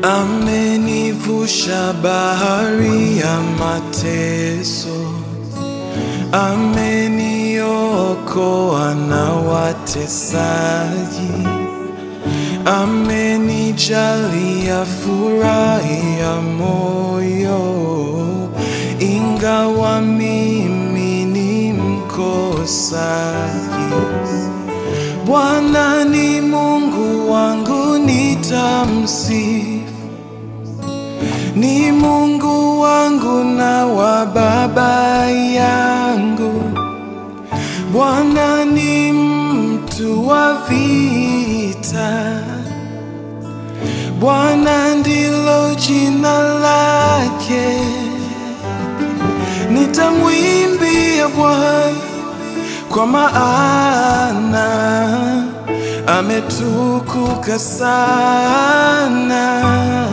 amenivusha bahari ya mateso, ameniokoa na watesaji, amenijalia furahi ya moyo, ingawa mimi ni mkosaji. Bwana ni Mungu wangu, nitamsifu. Ni Mungu wangu na wa baba yangu. Bwana ni mtu wa vita. Bwana ndilo jina lake. Nitamwimbia Bwana kwa maana ametukuka sana.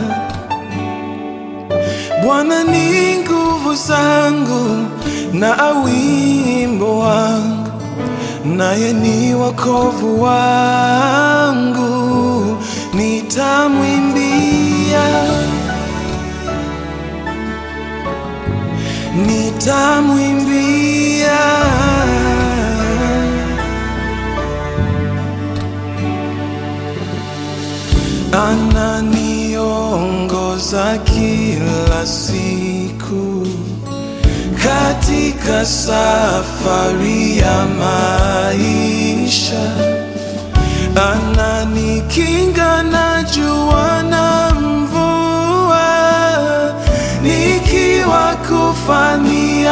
Bwana ni nguvu zangu na wimbo wangu, naye ni wokovu wangu, nitamwimbia, nitamwimbia. ananiongoza kila siku katika safari ya maisha, ananikinga na jua na mvua, nikiwa kufani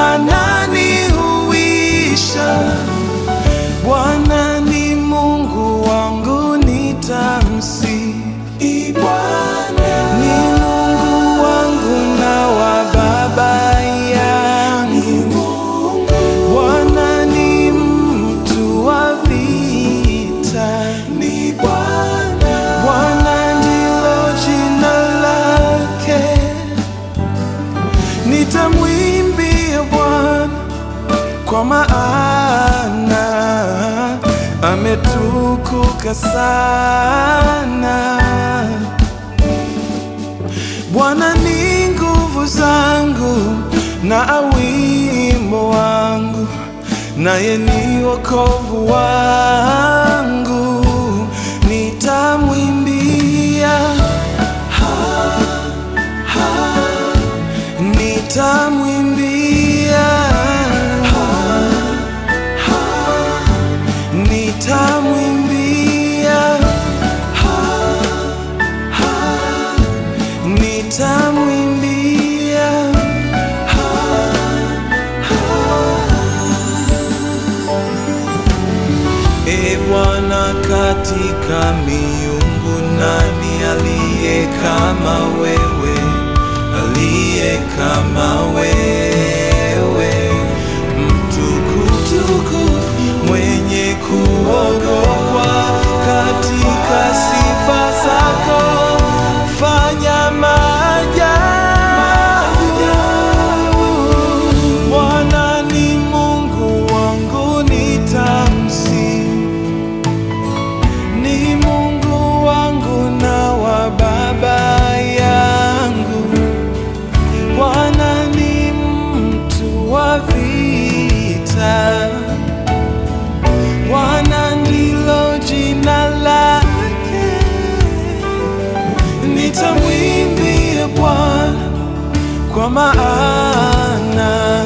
ananihuisha. Bwana ni Mungu wangu, nitamsifu. Ni Mungu wangu na wa baba yangu. Bwana ni mtu wa vita. Bwana ndilo jina lake. Nitamwimbia Bwana kwa maana ametukuka sana. Bwana ni nguvu zangu na wimbo wangu, naye ni wokovu wangu, nitamwimbia, ha, ha, nitamwimbia, ha, ha, nitamwimbia, ha, ha, nitamwimbia, ha, E Bwana, katika miungu nani aliye kama wewe? Aliye kama wewe, mtukufu, mwenye kuogopwa katika sifa zako, fanya maajabu. Bwana ni Mungu wangu, nitamsifu ni Mungu wangu na wa baba yangu. Bwana ni mtu wa vita. Bwana ndilo jina lake. Nitamwimbia Bwana kwa maana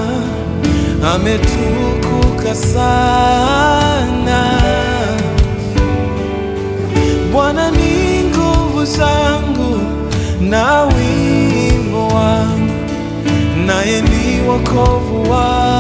ametukuka sana. Bwana ni nguvu zangu na wimbo wangu, naye ni wokovu wangu.